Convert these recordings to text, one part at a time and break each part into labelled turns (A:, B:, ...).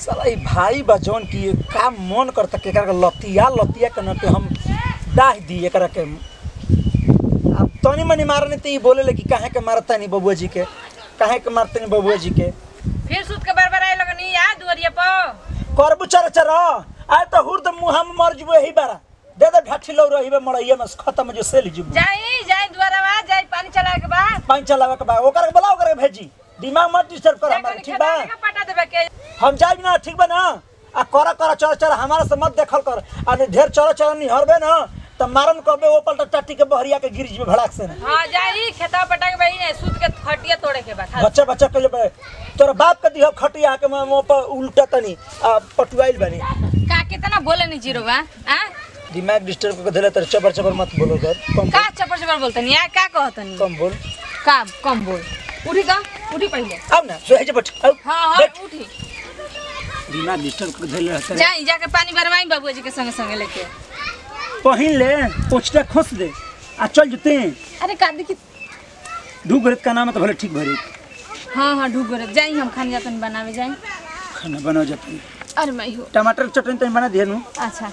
A: साला ई भाई बा जौन की का मन करता के एकरा के लतिया लतिया के न के हम डाह दी एकरा के अब तनी मनी मारने ते ई बोले ले कि काहे के मारता नहीं बबुआ जी के काहे के मारते नहीं बबुआ जी के
B: फिर सूत के बरबर आए लगनी आ दुआरिया पर
A: करबू चर चर आय तो हुर त मुंह हम मर जबो ही बारा दे दे ढाठी लो रही मड़ैया में खत्म जो सेल जबू
B: जाई जाई दुआरवा जाई पानी चला के बाद
A: पानी चलावे के बा ओकर के बोला ओकर के भेजी दिमाग मत डिस्टर्ब कर हमारे ठीक बा
B: पटा देबे के
A: हम जाए ना ठीक बा ना आ कर कर चर चर हमारा से मत देखल कर आ नहीं ढेर चर चर नहीं हरबे ना त मारन कबे ओ पलटा टाटी के बहरिया के गिर जबे भड़ाक से ना
B: हां जाई खेता पटा के बही ने सूत के खटिया तोड़े के बा खाली
A: बच्चा बच्चा के जबे तोरा बाप के दिह खटिया के मुंह पर उल्टा तनी आ पटुआइल बनी
B: का कितना बोले नहीं जीरो बा आ
A: दिमाग डिस्टर्ब करके देले तर चबर चबर मत बोलो कर कम
B: का
A: बोल
B: चपर चपर बोलतनी आ का कहतनी
A: कम बोल
B: का कम बोल उठी का उठी पहले
A: अब ना सोहे जे बैठ आओ
B: हां हां
A: बैठ
B: उठी
A: दिमाग डिस्टर्ब करके देले रहते
B: जाई जाके पानी भरवाई बाबूजी के संगे संगे लेके
A: पहिन ले पोछटा खोस दे आ चल जते
B: अरे का देखी
A: दू गरत का नाम है तो भले ठीक भरी
B: हाँ हाँ ढूक गए जाई हम खाने जातन बनावे जाई
A: खाना बना जाते
B: अरे मैं हो
A: टमाटर के चटनी तनी बना दिया नु
B: अच्छा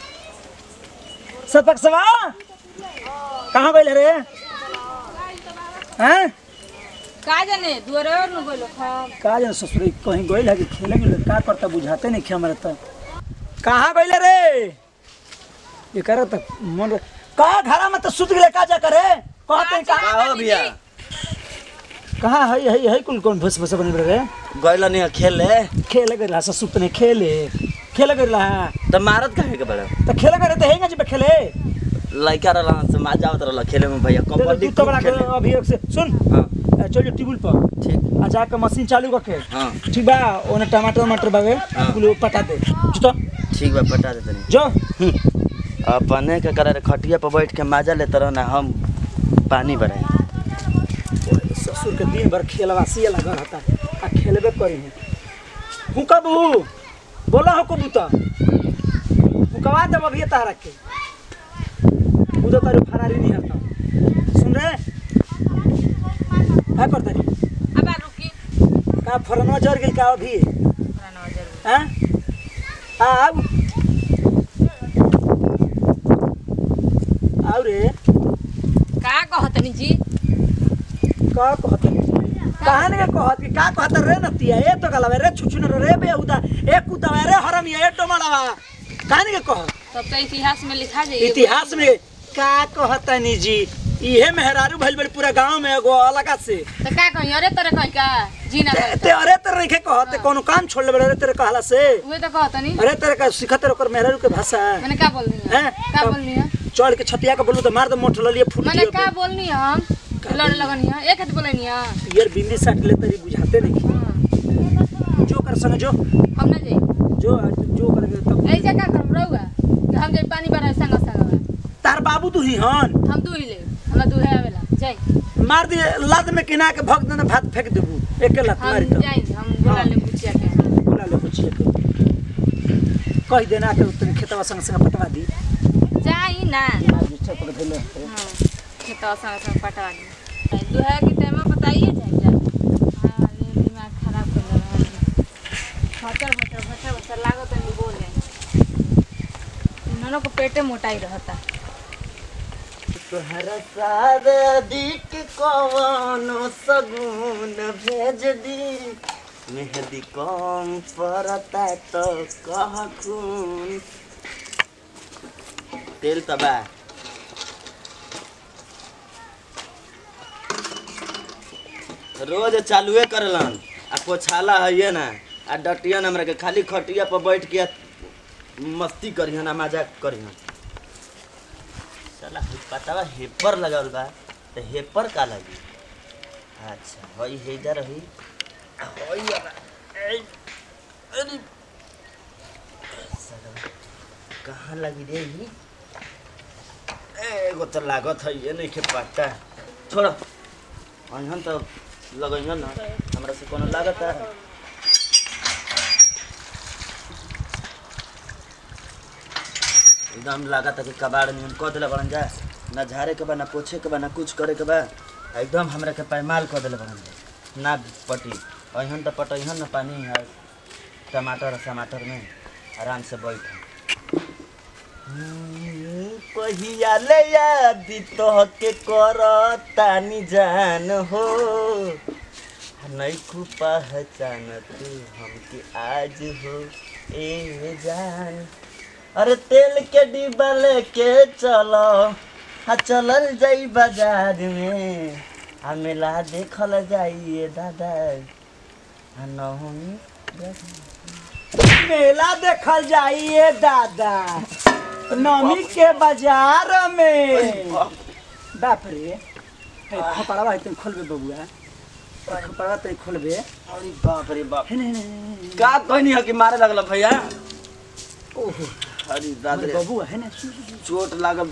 A: सतक सवा कहाँ गइल रे हैं
B: का जाने दुआरे और न बोलो खा
A: का जाने ससुर कहीं गइल है कि खेले गेल का करता बुझाते नहीं हमारे तो कहाँ गइल रे ये कर त मन का घरा में तो सुत गेले का जा करे कहते का
C: का हो भैया
A: कहाँ है है है कुल कौन भस भस बन रे
C: गइल नहीं खेले
A: खेले गइल हा सुत नहीं खेले खेले गइल हा
C: त मारत काहे के बड़ा
A: तो खेले गइल तो हेंगा जी खेले
C: लइका रहला से मजा आवत रहला खेले में भैया कबड्डी
A: तू तो बड़ा
C: खूब खेले
A: अभी एक से सुन
C: हां
A: ए, चल जो टेबल पर
C: ठीक
A: आ जाके मशीन चालू करके
C: हां
A: ठीक बा ओने टमाटर टमाटर बावे
C: हाँ।
A: कुल पटा दे जो तो
C: ठीक बा पटा दे तनी
A: जो
C: अपने के करे खटिया पर बैठ के मजा लेते रहना हम पानी भराई
A: ससुर के दिन भर खेलवा सिया लगा रहता आ खेलबे करी है हूँ कब बोला हो कबूतर हुकवा दे अभी तारा के उधर तारू फरारी नहीं हरता सुन रे का करता रे
B: अब आ रुकी
A: का फरनवा जर गेल का अभी
B: पुराना जरूर
A: हैं आउ आउ रे
B: का कहतनी जी
A: का कहत कहान के कहत कि का कहत रे नतिया ए तो गलवे रे छुछु न रे बे उदा ए कुदवा रे हरम ए टमाड़वा कहान के कहत
B: तब तो इतिहास में लिखा जाए
A: इतिहास में का कहतनी जी इहे मेहरारू भइल बड़ी पूरा गांव में एगो अलगा से
B: तो का कहीं अरे तरह कहीं का जी ना
A: ते ते अरे तेरे नहीं कहत कोनो काम छोड़ ले बड़े अरे तेरे कहला से
B: उहे तो कहतनी
A: अरे तेरे का सिखत ओकर मेहरारू के भाषा
B: मैंने का बोलनी है
A: हैं?
B: का
A: तब-
B: बोलनी है
A: चढ़ के छतिया के बोलू तो मार दे मोठ ललिए फूट
B: मैंने
A: दियो
B: का बोलनी है हम लड़ लगनी है एक हाथ बोलनी है
A: यार बिंदी साट ले तेरी बुझाते नहीं
B: हाँ।
A: जो कर संग जो
B: हम ना जाई
A: जो जो कर तब
B: ऐसा का करम रहूगा कि हम जाई पानी भरा संग संग
A: तार बाबू तू ही हन
B: हम दुही ले हमरा दुहे आवेला जाई
A: मार दिए लाद में किना के भग देना भात फेंक देबू एक लात
B: हम
A: मारी तो
B: जाई हम बोला ले पूछिया के
A: बोला ले कुछ कह देना के तने खेतवा संग संग पटवा दी
B: जाई ना
A: दिमाग जिस पर धइले
B: हाँ, खेतवा संग संग पटवा दी दुहे के टाइम में बताइए जाई जा हाँ ये दिमाग खराब कर रहा है भचर भचर भचर भचर लागत है बोले इन्होंने को पेटे मोटाई रहता
C: तोहरा शादी के कवनो सगुन भेज दी मेहंदी कम पड़ता तो कह खून तेल तबा रोज चालुए करलन आ पोछाला है ना आ डटियन हमरा के खाली खटिया पर बैठ के मस्ती करिहन आ मजाक करिहन साला पतावा हेपर लगावल बा तो हेपर का लगी अच्छा हई हेजा रही हई अब- ऐ, अरे साला, कहाँ लगी रे ही एगो तो लागत है ये नहीं के पता छोड़ अहन तो लगैन ना हमरा से कोनो लागत है एकदम लागत है कि कबाड़ नियन कह दिले बड़न जा ना झाड़े के बा ना पोछे के बा ना कुछ करे के बा एकदम हमरा के पैमाल कह दिले बड़न जा ना पटी अहन तो पटैहन ना पानी है टमाटर और टमाटर में आराम से बैठ पहिया ले याद तोहके कर तानी जान हो नहीं खूब पहचान तू हमके आज हो ए जान अरे तेल के डिब्बा लेके चलो हाँ चलल जाई बाजार में आ मेला देखल जाइए दादा आ नहुनी
A: मेला देखल जाइए दादा नमी के बाजार में बाप रे हे खोपड़वा है तुम खोलबे बबुआ खोपड़वा तुम खोलबे
C: अरे बाप रे बाप
A: हे नहीं नहीं
C: का कहनी है कि मारे लगल भैया
A: ओहो
C: अरे दादा रे,
A: बबुआ है ना सु- सु-
C: चोट लागल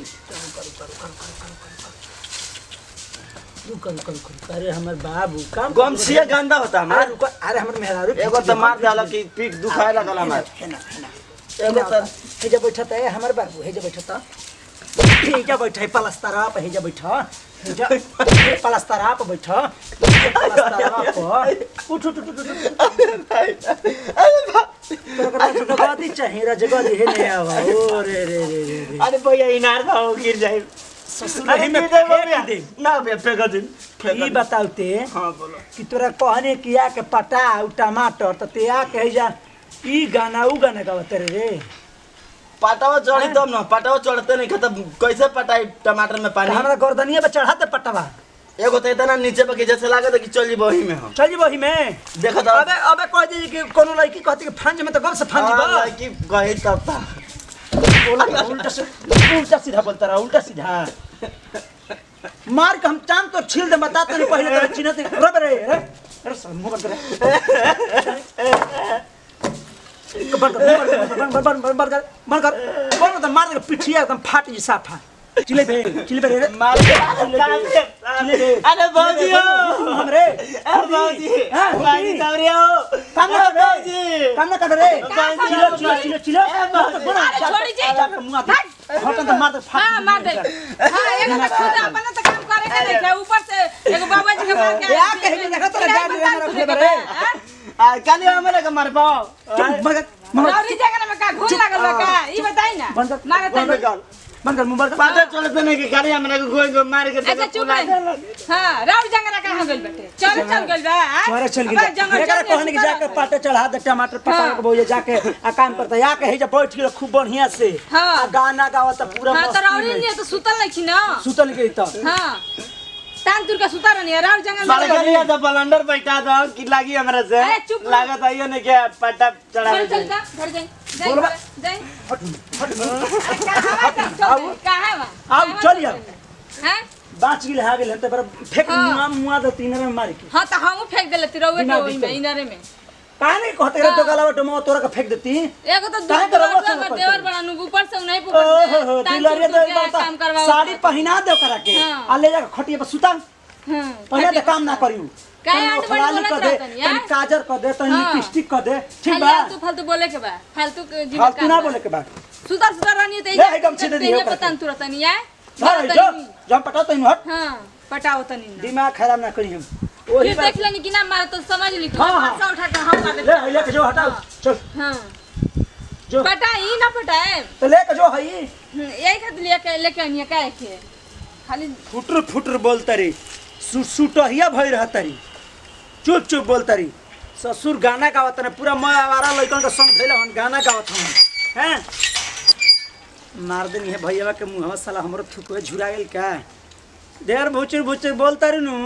A: रुक रुक रुक रुक। अरे हमर बाबू काम
C: गमछिया गंदा होता
A: अरे
C: हमार
A: रुक अरे हमर मेहरारू
C: एगो तो मार डाला कि पीठ दुखाए लगल हमार
A: है ना है ना
C: एगो तो
A: हेजा बैठत है हमर बाबू हेजा बैठत हेजा बैठ है पलस्तरा पे हेजा बैठ हेजा पलस्तरा पे बैठ पलस्तरा पे उठ उठ उठ उठ उठ तोरा जगह चाहिए रा जगह हे नहीं आवा ओ रे रे रे रे रे
C: अरे भैया इनार था वो गिर जाए
A: ससुर
C: अरे
A: ही में
C: गिर जाए
A: फेंक
C: भैया
A: दे
C: ना भैया फेंक दिन फेंक
A: ई
C: दिन।
A: बताउते
C: हाँ बोलो
A: कि तोरा कहने किया के पटाउ टमाटर त ते आ कहे जा ई गाना उ गाना गावत रे रे
C: पटावा चढ़ी तब ना पटावा चढ़ते नहीं खत्म कैसे पटाई टमाटर में
A: त
C: पानी
A: हमरा गर्दनिया पे चढ़ा दे पटवा
C: एगो तो इतना नीचे पे कि जैसे लागत है कि चल जी वही में हम
A: चल जी वही में
C: देखो तो
A: अबे अबे कह दी कि कोनो लड़की कहती कि फांज में तो गम से फांज
C: हाँ,
A: बा
C: लड़की कही तब था
A: उल्टा से उल्टा सीधा बोलता रहा उल्टा सीधा मार के हम चांद तो छील दे बता तो नहीं पहले तेरे चिन्ह ते रब रे रे अरे सब मुंह बंद कर बंद कर बंद बंद बंद बंद कर बंद कर बंद कर मार दे पिठिया एकदम फाट जी साफा चिले बे चिले बे रे
C: मार के
A: चिले बे
C: अरे भौजी हो
A: हम रे
C: अरे भौजी
A: हाँ,
C: भौजी तब रे हो
A: काम ना कर रे
C: भौजी
A: काम ना कर रे
C: भौजी,
A: चिलो चिलो चिलो चिलो
B: अरे छोड़ी जी।
A: मुंह हटन तो मार दे फाट
B: हाँ मार दे हाँ एगो तो खुद अपना तो काम करे के देखे ऊपर से एगो बाबा जी के मार के
A: या कहे कि देखा तोरा गाड़ी में हमरा फेबर रे
C: आ काली हमारे के मार पाओ
A: मगर मगर
B: रौरी जगह में का घूम लागल बा का ई बताई ना
A: बंद कर
B: मारत
A: बंद कर बंद कर मुंह बंद कर
C: पता चलते नहीं कि काली हमारे को कोई को मार के
B: अच्छा चुप रह हाँ रौरी जगह कहाँ गइल बेटे चल चल गइल बा हाँ?
A: तोरे चल
B: अबे
A: गया
B: जंगल
A: एकरा
B: चल
A: कहने की
B: सुता
A: जाके
B: रहता।
A: पाटे चढ़ा दे टमाटर पटा के बोले जाके आ काम करता या के हे जा बैठ के खूब बढ़िया से
B: हाँ।
A: आ गाना गावत पूरा
B: हाँ तो रौरी
A: मस्ती
B: नहीं
A: में
B: तो सुतल नहीं छी ना
A: सुतल गई त
B: हाँ तान तुर का सुता रहनी है रौरी जंगल में
C: बड़गलिया तो बलंडर बैठा दो कि लागी हमरा से
B: अरे चुप रहो।
C: लागत आइयो ने के पट्टा चढ़ा
B: चल चल जा घर जाई जाई
A: बोल बा।
B: जाई
A: हट हट
B: कहाँ है चल कहाँ है वहाँ
A: आओ, चल यार।
B: हैं
A: बाच गिल हा गेल त पर फेक
B: हाँ।
A: मुआ मुआ दो तीन में मार के
B: हाँ तो हम फेंक देले तिरौए के
A: बिना
B: ओई में
A: दिक्कत।
B: इनरे में
A: काहे नहीं कहते रे
B: हाँ।
A: तो गलावा टमो तोरा के फेक देती
B: एगो तो
A: काहे
B: दूध
A: के रउआ
B: रउआ
A: सब
B: का
A: ऊपर
B: देवर
A: से?
B: बड़ा नु ऊपर से नहीं
A: ओहो हो
B: पुकर
A: दिलरिया तो एक बार
B: काम
A: त
B: करवाओ
A: साड़ी पहिना दे करा के
B: हाँ।
A: आ ले जा खटिया पे सुता
B: हां
A: पहले तो काम ना करियो
B: काहे
A: तनी
B: आंट बड़ी
A: ओठलाली
B: बोलत
A: कर दे
B: रहतनी, यार?
A: तनी काजर कर दे तनी
B: हाँ।
A: लिपस्टिक कर दे ठीक
B: खाली
A: बा
B: फालतू फालतू बोले के बा फालतू के जीवन
A: फालतू ना बोले के बा
B: सुतर सुतर रहनी त
A: ले, एकदम सीधे दियो करके।
B: पता तुरत नहीं है
A: धर जो जब पटा तनी हट
B: हां पटाओ तनी ना
A: दिमाग खराब ना करी हम ओही
B: फिर
A: बात
B: देख लेनी कि ना मारा तो समझ ली तो
A: हाँ, हाँ।
B: पासा उठा के हम मार
A: ले
B: दे
A: है लेके जो हटाओ चल
B: हां
A: जो
B: पटाई ना पटाए
A: तो लेके जो हई
B: हम्म, यही खातिर लेके लेके आनी काहे के खाली
A: फुटर फुटर बोलतरी सु सुटहिया भई रहतरी चुप चुप बोलतरी ससुर गाना गावत ने पूरा मैं आवारा लइकन के संग धइले हन गाना गावत हन हैं मार देनी है भैया के मुंहवा साला हमरो थुकवे झुरा गेल का देर भुचुर भुचुर बोलतरी नु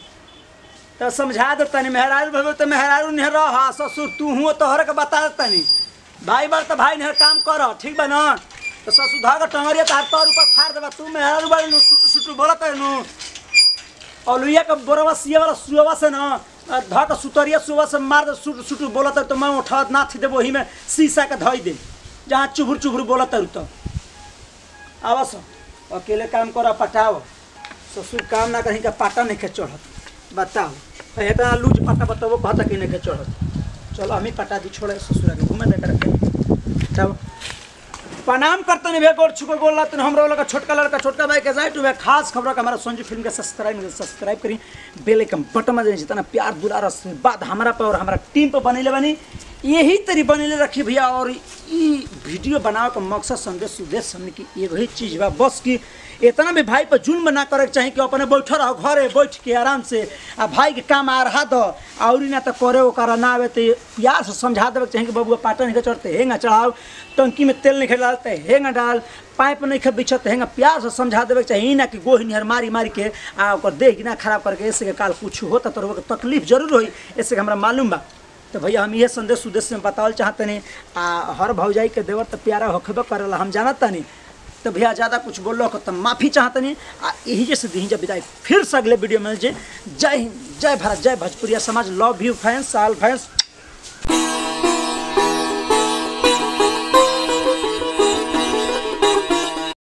A: तो समझा दे तनी मेहरारू भगो तो मेहरारू नहीं रह ससुर तू हुआ तोहर के बता तनी भाई बार तो भाई नहीं काम कर ठीक बा ना तो ससुर धाग टंगरिया तार तोर ऊपर फाड़ देबा तू मेहरारू बाड़ी नु सुटू सुटू बोलत है नु और लुइया के बोरवा सिया वाला सुवा से ना धक सुतरिया सुवा से मार दे सुटू सुटू बोलत है तो मैं उठा ना थी दे वही में शीशा के धई दे जहाँ चुभुर चुभुर बोलत है तो आवस अकेले काम कर पटाओ ससुर काम ना कहीं का पाटा नहीं के चढ़त बताओ अहे इतना लूज पाटा बताओ कहता कि नहीं के चढ़त चलो हम ही पटा दी छोड़े ससुर के घूमे दे करके तब प्रणाम करते नहीं भैया गोर छुको गोल लाते हम लड़का छोटका लड़का छोटका भाई के जाए टू खास खबर का हमारा संजू फिल्म के सब्सक्राइब सब्सक्राइब करी बेल आइकन बटन में जितना प्यार दुलार आशीर्वाद हमारा पे और हमारा टीम पे बनेले बनी यही तरी बनेले रखी भैया और ई वीडियो बनावे का मकसद संदेश उद्देश्य हमने की एगो ही चीज बा बस की इतना भी भाई पर जुल्म ना करे के चाही कि अपने बैठल रहो घरे बैठ के आराम से आ भाई के काम आ रहा दो और ना तो करे ओकरा ना आवे तो प्यार से समझा देवे के चाही कि बबुआ पाटन के चढ़ते हेंगा चढ़ाओ टंकी में तेल नहीं डालते हेंगा डाल पाइप नहीं खे बिछत हेंगा प्यार से समझा देवे के चाही ई ना कि गोही निहर मारी मारी के आ ओकर देह ना खराब करके ऐसे के काल कुछ होता तो ओकर तकलीफ जरूर होई ऐसे के हमरा मालूम बा तो भैया हम ये संदेश उद्देश्य में बतावल चाहते नहीं आ हर भौजाई के देवर तो प्यारा होखबे करेला हम जानत नहीं तो भैया ज़्यादा कुछ बोलो तो माफ़ी चाहते नहीं आ यही जैसे दी जब विदाई फिर से अगले वीडियो में जे जय हिंद जय भारत जय भोजपुरिया समाज लव यू फैंस साल फैंस